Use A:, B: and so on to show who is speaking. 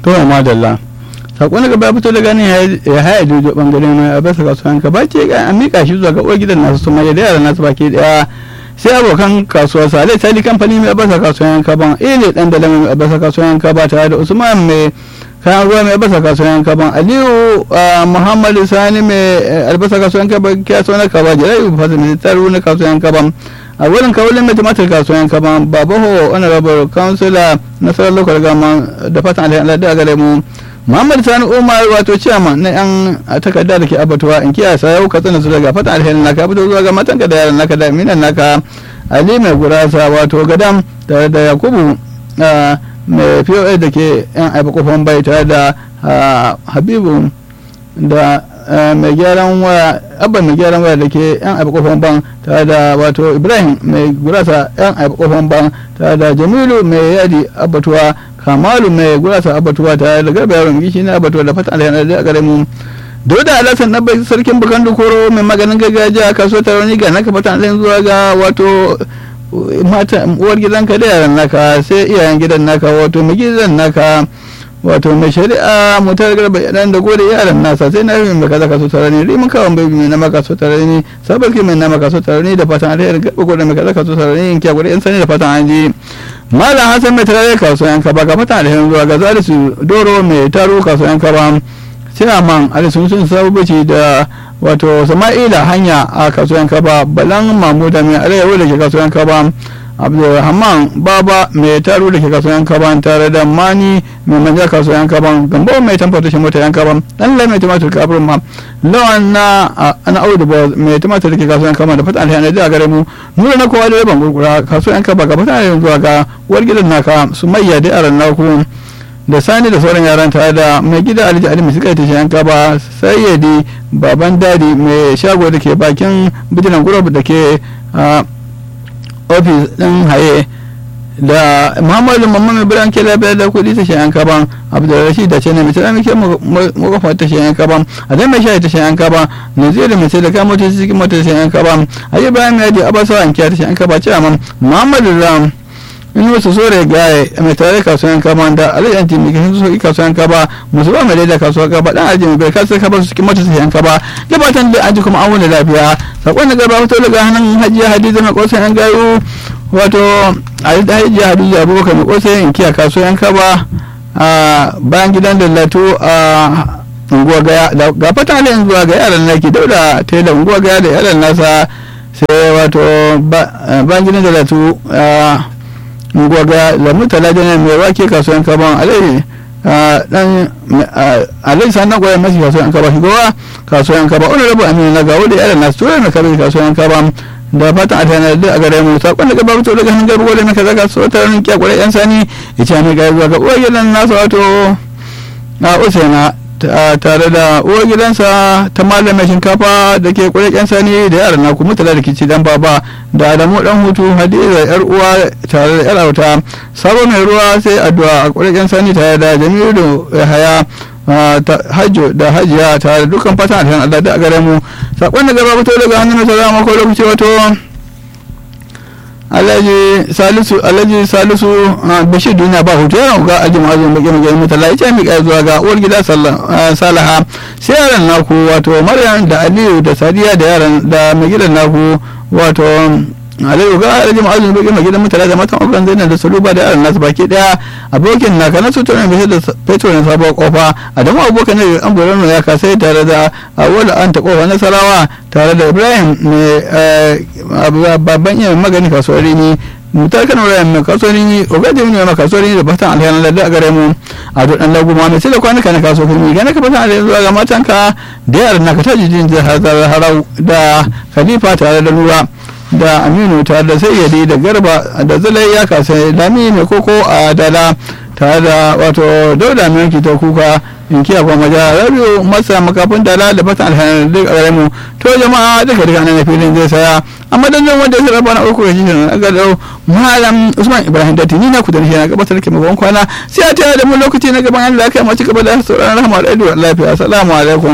A: to madalla sakon daga baya fito daga nan ya haya jojo bangaren mai a basa kasuwan ka bace ga an mika shi zuwa ga uwar gidan nasu su mai da yaran nasu baki daya sai abokan kasuwa sa alai tali kamfani mai abasa kasuwan kaban ile dan da mai abasa kasuwan kaba tare da usman mai kayan ruwa mai albasa kasuwan kaban aliyu muhammadu sani mai albasa kasuwan kaban kyaso na kaba jirai fasa mai tsaro na kasuwan kaban a wurin kawulin mai tumatir kasuwan kaban babaho honorable councilor nasarar local gama da fatan alhaji da gare mu muhammad sani umar wato ciyaman na yan takarda da ke abatuwa in kiyaye sa yau ka tsana su daga fatan alheri naka fito zuwa ga matanka da yaran naka da minan naka ali mai gurasa wato gadam tare da yakubu mai pos da ke yan aiba kofan bai tare da habibu da mai gyaran waya abba mai gyaran waya da ke yan aiba kofan ban tare da wato ibrahim mai gurasa yan aiba kofan ban tare da jamilu mai yadi abatuwa kamalu mai gurasa abatuwa tare da garba yaron gishi na abatuwa da fata alhaji da gare mu Dauda Alhassan na bai sarkin bukan dukoro mai maganin gargajiya kaso taroni ga naka fata alhaji zuwa ga wato mata uwar gidanka da yaran naka sai iyayen gidan naka wato mai gidan naka wato mai shari'a mutar garba yadan da gode yaran nasa sai na yi mai kaza kaso tarani rimin kawon bai mai na maka so tarani sabarki mai na maka so tarani da fatan alheri garba gode mai kaza kaso tarani in kiya gode yan sani da fatan an ji malam hassan mai tarare kasuwan kaba ga fatan alheri zuwa ga zalisu doro mai taro kasuwan kaba chairman alisun sun sabubaci da wato sama'ila hanya a kasuwan kaba balan mamuda mai arewa da ke kasuwan kaba abdulrahman baba mai taro da ke kasuwan kaba tare da mani mai manja kasuwan kaba gambo mai tamfata shi mota yan kaba dan lai mai tumatur kafin ma lawan na ana audu ba mai tumatur da ke kasuwan kaba da fata alhiyar da gare mu nuna na kowa da yaban gurgura kasuwan kaba ga fata alhiyar zuwa ga uwar gidan naka su mayya da yaran naku da sani da sauran yaran tare da mai gida alhaji ali suka ta shayan kaba sayyadi baban dadi mai shago da ke bakin bijilan gurab da ke ofis din haye da muhammadu mamman ibrahim ke lafiya da kudi ta shayan kaban abdulrashid da cene mai tsara muke makafa ta shayan kaban a zai mai shayi ta shayan kaban naziru mai sai da kamo ta cikin mota ta shayan kaban a yi bayan mai yadi abasawa an kiya ta shayan kaba ce amma muhammadu ram in wasu sore gaye mai tare kasuwan kaba da alayyar timi kan su soki kasuwan kaba musu ba mai da kasuwan kaba dan aji mai kasuwan kaba su cikin mota su yan kaba gabatan da aji kuma an wani lafiya sakon da gaba fito daga hannun hajiya hadiza mai kosan yan gayu wato hajiya hadiza abubakar mai kosan yan kiya kasuwan kaba a bayan gidan dallatu a unguwa gaya ga fata halayen zuwa ga yaran naki dauda tela unguwa gaya da yaran nasa sai wato bayan gidan dallatu gwaga da mutala jana mai wake kasuwan kaban alai dan alai sannan gwaya masu kasuwan kaba shigowa kasuwan kaba wani rabu amina na gawo da yaran nasu tura na kabe kasuwan kaba da fatan a tana da a gare mu sakon daga babu daga hannun garba gwada na kaza kasuwa ta ranar kyakwara yan sani ya ce mai gaya zuwa ga uwar gidan nasu wato a usaina tare da uwar gidansa ta malamin shinkafa da ke kwaye yan sani da yaran naku mutala da kici dan baba da adamu dan hutu hadiza yar uwa tare da yar auta sabo mai ruwa sai addu'a a kwaye yan sani tare da jamilu haya hajjo da hajiya tare da dukkan fatan alhan Allah da gare mu sakon da gaba fito daga hannun salama ko lokaci wato alhaji salisu alhaji salisu bashir duniya ba hutu yana ga alhaji ma'azin baki mai gani mutala ya ce mika zuwa ga uwar gida salaha sai yaran naku wato maryam da aliyu da sadiya da yaran da mai gidan naku wato aliyu ga alhaji ma'azin baki mai gidan mutala da matan abokan zainab da saluba da yaran nasu baki daya abokin naka na sutura mai da fetur na sabuwar kofa adamu abokan ne an gwaron ya kasai tare da awala an ta kofa nasarawa tare da ibrahim mai babban iya magani kasuwar rini mutar kan wuraren mai kasuwar rini ogade ne mai kasuwar rini da fatan alheri lalle a gare mu a duk dan lagu ma mai sai da kwanuka na kasuwar rini gane ka fatan alheri zuwa ga matanka da yaran naka ta jijin jihar harau da khalifa tare da lura da aminu tare da sayyadi da garba da zalai ya kasa lami mai koko a dala tare da wato dauda mai yanki ta kuka in kiya kuma maja rabiu masa makafin dala da fatan alhanar duk a mu to jama'a duka duka nan filin zai saya amma dan wanda ya raba na uku da shi na ga dau malam usman ibrahim datti ni na ku da shi na gabatar da mu kwana sai a tare da mu lokaci na gaban Allah kai mu ci gaba da sauraron rahama da lafiya assalamu alaikum